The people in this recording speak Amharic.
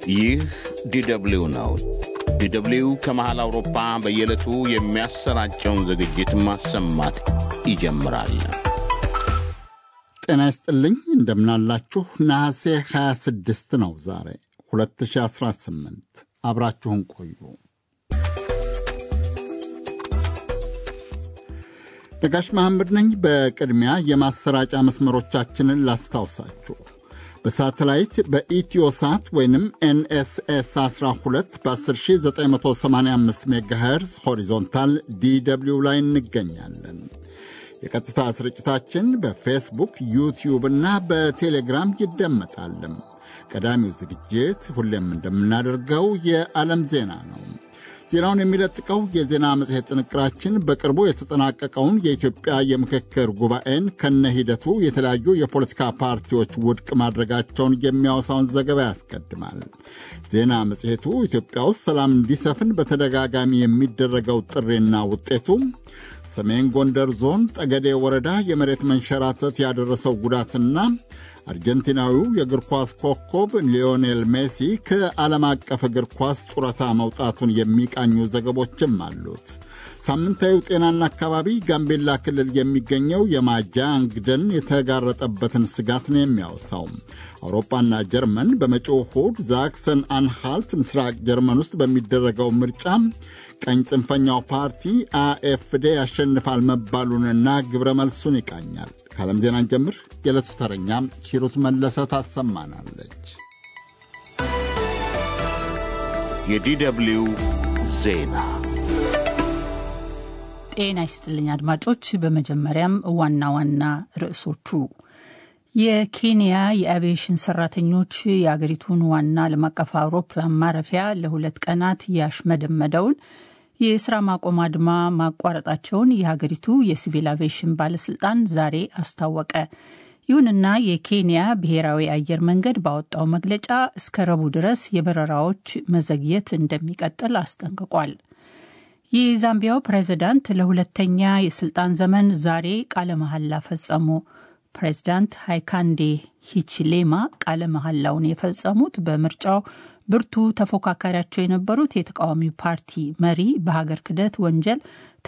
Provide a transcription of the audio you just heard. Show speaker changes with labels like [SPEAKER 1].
[SPEAKER 1] ይህ ዲደብሊው ነው። ዲደብሊው ከመሃል አውሮፓ በየዕለቱ የሚያሰራጨውን ዝግጅት ማሰማት ይጀምራል።
[SPEAKER 2] ጤና ይስጥልኝ፣ እንደምናላችሁ። ነሐሴ 26 ነው ዛሬ 2018። አብራችሁን ቆዩ። ነጋሽ መሐመድ ነኝ። በቅድሚያ የማሰራጫ መስመሮቻችንን ላስታውሳችሁ። በሳተላይት በኢትዮሳት ወይንም ኤንኤስኤስ 12 በ10985 ሜጋሄርዝ ሆሪዞንታል ዲደብሊው ላይ እንገኛለን። የቀጥታ ስርጭታችን በፌስቡክ ዩቲዩብ እና በቴሌግራም ይደመጣልም። ቀዳሚው ዝግጅት ሁሌም እንደምናደርገው የዓለም ዜና ነው። ዜናውን የሚለጥቀው የዜና መጽሔት ጥንቅራችን በቅርቡ የተጠናቀቀውን የኢትዮጵያ የምክክር ጉባኤን ከነ ሂደቱ የተለያዩ የፖለቲካ ፓርቲዎች ውድቅ ማድረጋቸውን የሚያወሳውን ዘገባ ያስቀድማል። ዜና መጽሔቱ ኢትዮጵያ ውስጥ ሰላም እንዲሰፍን በተደጋጋሚ የሚደረገው ጥሪና ውጤቱ፣ ሰሜን ጎንደር ዞን ጠገዴ ወረዳ የመሬት መንሸራተት ያደረሰው ጉዳትና አርጀንቲናዊው የእግር ኳስ ኮከብ ሊዮኔል ሜሲ ከዓለም አቀፍ እግር ኳስ ጡረታ መውጣቱን የሚቃኙ ዘገቦችም አሉት። ሳምንታዊው ጤናና አካባቢ ጋምቤላ ክልል የሚገኘው የማጃንግ ደን የተጋረጠበትን ስጋት ነው የሚያወሳው። አውሮፓና ጀርመን በመጪው እሁድ ዛክሰን አንሃልት ምስራቅ ጀርመን ውስጥ በሚደረገው ምርጫ ቀኝ ጽንፈኛው ፓርቲ አኤፍዴ ያሸንፋል መባሉንና ግብረ መልሱን ይቃኛል። ከዓለም ዜናን ጀምር የዕለቱ ተረኛ ሂሩት መለሰ ታሰማናለች።
[SPEAKER 1] የዲደብሊው ዜና
[SPEAKER 3] ጤና ይስጥልኝ አድማጮች። በመጀመሪያም ዋና ዋና ርዕሶቹ የኬንያ የአቪዬሽን ሰራተኞች የአገሪቱን ዋና ዓለም አቀፍ አውሮፕላን ማረፊያ ለሁለት ቀናት ያሽመደመደውን የስራ ማቆም አድማ ማቋረጣቸውን የሀገሪቱ የሲቪል አቪዬሽን ባለስልጣን ዛሬ አስታወቀ። ይሁንና የኬንያ ብሔራዊ አየር መንገድ ባወጣው መግለጫ እስከ ረቡዕ ድረስ የበረራዎች መዘግየት እንደሚቀጥል አስጠንቅቋል። የዛምቢያው ፕሬዝዳንት ለሁለተኛ የስልጣን ዘመን ዛሬ ቃለ መሐላ ፈጸሙ። ፕሬዝዳንት ሃይካንዴ ሂችሌማ ቃለ መሐላውን የፈጸሙት በምርጫው ብርቱ ተፎካካሪያቸው የነበሩት የተቃዋሚ ፓርቲ መሪ በሀገር ክህደት ወንጀል